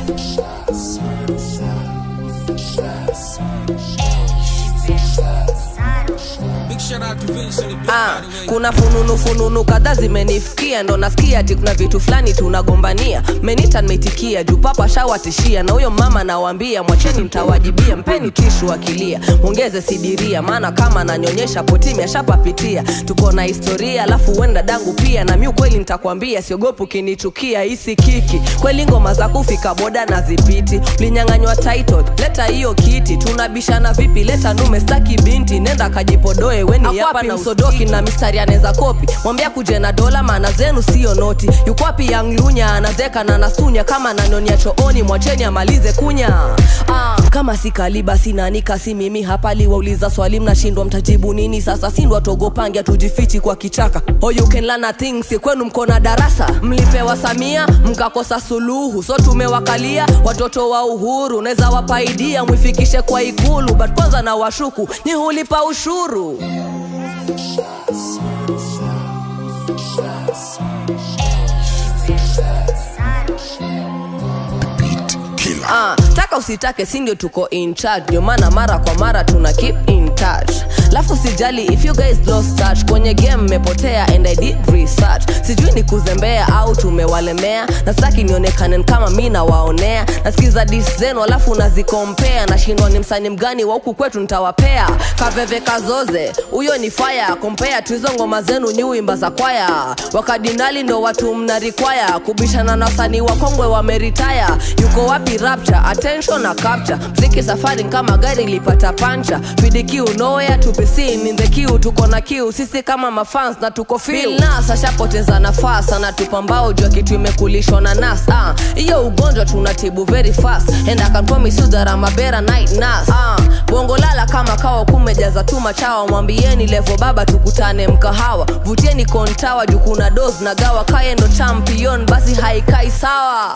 Big shout out to Vince on the beat, Ah, by the way. kuna fununu fununu kadhaa zimenifikia ndo nasikia ati kuna vitu fulani tunagombania menita nimeitikia juu papa shawatishia na huyo mama nawambia mwacheni mtawajibia mpeni tishu akilia mwongeze sidiria maana kama nanyonyesha potimi ashapapitia tuko na historia alafu huenda dangu pia na mi ukweli nitakwambia siogopu kinichukia hisi kiki kweli ngoma za kufika boda na zipiti ulinyang'anywa title leta hiyo kiti tunabishana vipi leta nume staki binti nenda kajipodoe weni hapa na msodoki na mistari anaweza kopi mwambia kuje na dola maana zenu sio noti yukwapi yanglunya anazeka na nasunya kama nanonia chooni mwacheni amalize kunya ah, kama si kaliba sinanika si mimi hapa liwauliza swali mnashindwa mtajibu nini sasa sindwa togopangia tujifichi kwa kichaka oh, you can learn a thing si kwenu mko na darasa mlipewa samia mkakosa suluhu so tumewakalia watoto wa uhuru unaweza wapaidia mwifikishe kwa ikulu but kwanza na washuku ni hulipa ushuru Ah, taka usitake si ndio tuko in charge ndio maana mara kwa mara tuna keep in touch lafu sijali if you guys lost touch kwenye game mmepotea and i did research sijui ni kuzembea au tumewalemea na sitaki nionekane kama mi nawaonea nasikiza dis zenu alafu nazikompea nashindwa ni msani mgani wa huku kwetu nitawapea kaveve kazoze huyo ni faya kompea tu hizo ngoma zenu ni uimba za kwaya wakadinali ndo watu mnarikwaya kubishana na wasanii wakongwe wameritaya yuko wapi rapture attention na capture mziki safari kama gari lipata pancha fidikiu nowhere to be seen in the queue tuko na kiu sisi kama mafans na tuko feel nas ashapoteza nafasi anatupambao jua kitu imekulishwa na nas ah hiyo ugonjwa tunatibu very fast and I can promise you that I'm a better night nurse ah bongo lala kama kawa kumejaza tu machawa mwambieni levo baba tukutane mkahawa vutieni kontawa juu kuna dos na gawa kaye ndo champion basi haikai sawa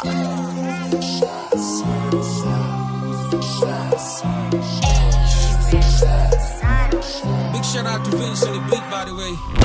Big shout out to Vince on the beat, by the way.